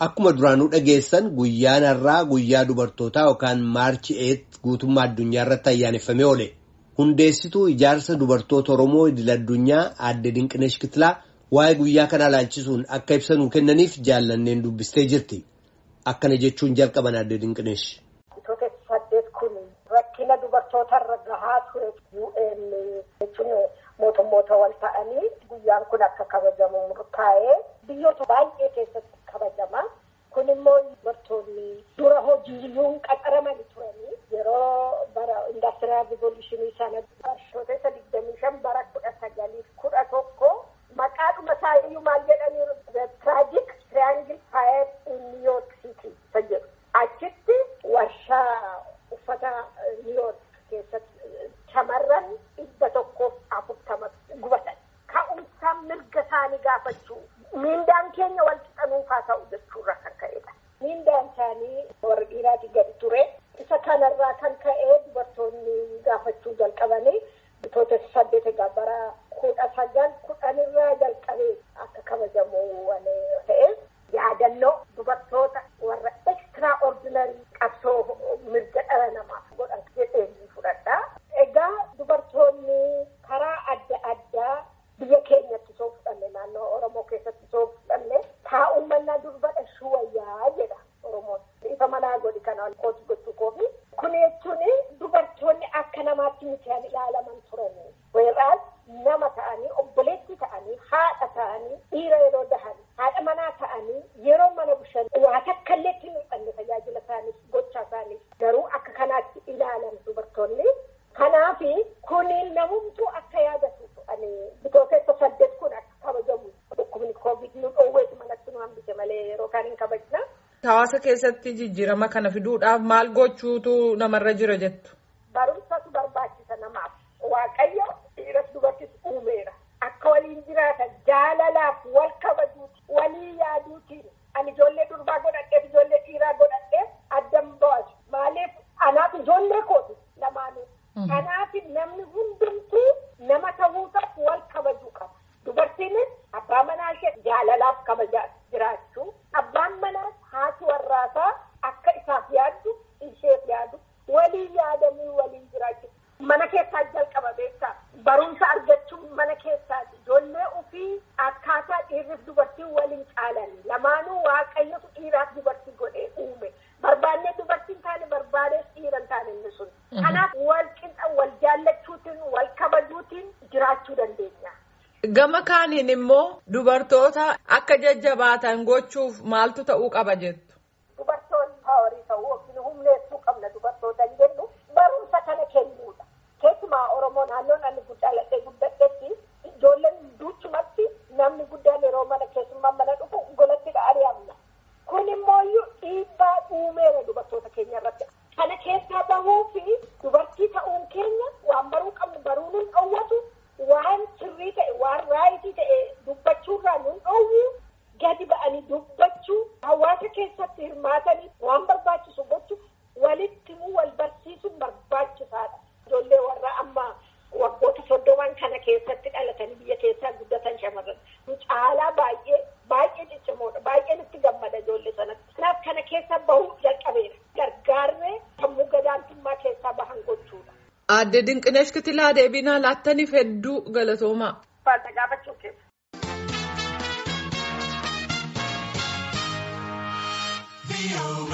Akkuma duraanuu dhageessan guyyaan har'aa guyyaa dubartootaa yookaan maarchi eet guutummaa addunyaa irratti ayyaaneffamee oole. Hundeessituu ijaarsa dubartoota Oromoo idil-addunyaa aadde Dinqineesh Kitilaa waa'ee guyyaa kanaa ilaalchisuun akka ibsa nuu kennaniif jaallanneen dubbistee jirti. Akkana jechuun jalqaban aadde Dinqineesh. Wantoota saddeet kun rakkina dubartootarra gahaa ture UN jechuun mootummoota wal ta'anii guyyaan kun akka kabajamu murtaa'ee biyyoota baay'ee keessatti kabajama. Kun immoo dubartoonni dura hojiiyyuu qaxaramanii turanii yeroo bara indastiriyaal rivoluushinii sana barshootessa digdamii shan bara kudha sagaliif kudha tokko maqaadhuma isaa iyyuu maal jedhanii tiraajik tiraayingil faayir in niiyoork siiti isa jedhu achitti warshaa uffata niiyoork keessatti shamarran dhibba tokkoof afurtama gubatan ka'umsaan mirga isaanii gaafachuu miindaan keenya wal qixanuufaa ta'u jechuurra kan ka'edha. Miindaan isaanii warra dhiiraatii gadi ture. Isa kanarraa kan ka'ee dubartoonni gaafachuu jalqabanii bitoota saddeet egaa bara kudha sagal kudhanirraa jalqabee akka kabajamu ta'e yaadannoo dubartoota warra ekstiraa ordinarii qabsoo mirga dhala namaaf godhan jedhee fudhadha. Egaa dubartoonni karaa adda addaa biyya keenyatti soo fudhanne naannoo Oromoo keessatti soo fudhanne taa'ummannaa durbadha shuwayyaa jedha Oromoon. Ifa manaa godhi kana kooti gochuu koofi. Kun jechuun dubartoonni akka namaatti mitiin ilaalaman turani. Weeraas nama ta'anii obboleetti ta'anii haadha ta'anii dhiira yeroo dahan haadha manaa ta'anii yeroo mana bushan waa takka illee itti mul'anne tajaajila isaaniif gocha isaaniif garuu akka kanaatti ilaalan dubartoonni. Kanaafi kuni namumtuu akka yaadatu ani bitootessa saddeet kun akka kabajamu dhukkubni koovid nu dhoowweetu manatti nu hambise malee yeroo kaan hin kabajna. Hawaasa keessatti jijjiirama kana fiduudhaaf maal gochuutu namarra jira jettu? Barumsatu barbaachisa namaaf. Waaqayyo dhiiras dubartis uumeera. Akka waliin jiraatan jaalalaaf wal kabajuuti walii yaaduutiin ani ijoollee durbaa godhadheef ijoollee dhiiraa godhadheef addan baasu. Maaliif anaaf ijoollee kooti lamaanuu. Kanaaf namni hundumtuu nama ta'uudhaaf wal kabajuu qaba. Dubartiinis abbaa manaa ishee jaalalaaf kabajaa jiraachuu. Abbaan manaas haati warraasaa akka isaaf yaaddu isheef yaadu walii yaadanii waliin jiraachuu. Mana keessaa jalqaba beektaa barumsa argachuun mana keessaati. Ijoollee ofii akkaataa dhiirriif dubartiin waliin caalan lamaanuu waaqayyotu dhiiraaf dubartii godhee uume. Barbaannee dubartiin taane barbaadees dhiira hin taane inni sun. Kanaaf wal qixa wal jaallachuutiin wal kabajuutiin jiraachuu dandeenya. Gama kaaniin immoo dubartoota akka jajjabaatan gochuuf maaltu ta'uu qaba jettu? Dubartoonni paawarii ta'uu yookiin humneessuu qabna dubartoota hin jennu barumsa kana kennuudha. Keessumaa Oromoo naannoon ani guddaaladhee guddadhetti ijoolleen duuchumatti namni guddaan yeroo mana keessummaa mana dhufu golatti ari'amna. Kun immoo dhiibbaa uumeera dubartoota keenya irratti. Kana keessaa bahuu fi dubartii ta'uun keenya waan baruu qabnu baruu nun dhoowwatu waan sirrii ta'e waan raayitii ta'e dubbachuurraa nun dhoowwu gadi ba'anii dubbachuu hawaasa keessatti hirmaatanii waan barbaachisu gochuu walitti immoo wal barsiisuun barbaachisaadha. Ijoollee warra amma waggoota soddoman kana keessatti dhalatanii biyya keessaa guddatan shamarran caalaa baay'ee baay'ee ciccimoodha baay'een itti gammada ijoollee sanatti. Kanaaf kana keessa bahuu jalqabeera. Gargaarree sammuu gadaantummaa keessaa bahan gochuudha. Aadde Dinqineesh Kitilaa deebinaa laattaniif hedduu galatoomaa. Faata gaafachuu keessa. be away.